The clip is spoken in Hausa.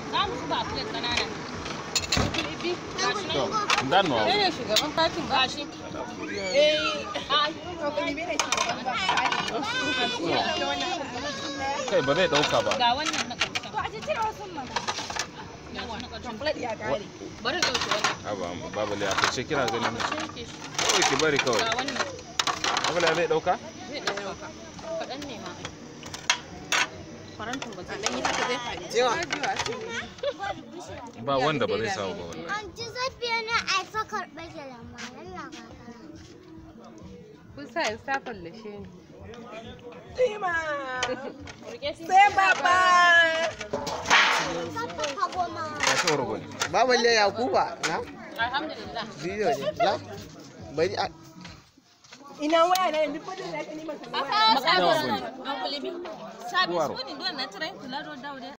Za mu zuba a plate ƙanana. to danno Kai ne shugaban fatin ba shi. Eh, ai. kai ba zai dauka ba Ga wannan na ƙarshen. To a cire wasu mana. Yawa na ƙarshen. Bari in ɗauke wannan. Aba babale a kace kina ganin Sai yake shi. kawai ki bari kawai Ga wannan. babale zai dauka Zai ɗauka. Kaɗan ne ma. Farantin ba zai ba wanda ba zai samu ba wallahi Anti Safiya na aifa karɓar da lamarin labaran. Kun sa in sa fallashe ni. Sai baba. Safa ka goma. ba shi rogo ne Baballe Yakuba na Alhamdulillah. bidiyo ne. La bari a Makabar an kulibi. Sabis Duwaro. wani duwan na tirai kula da dawo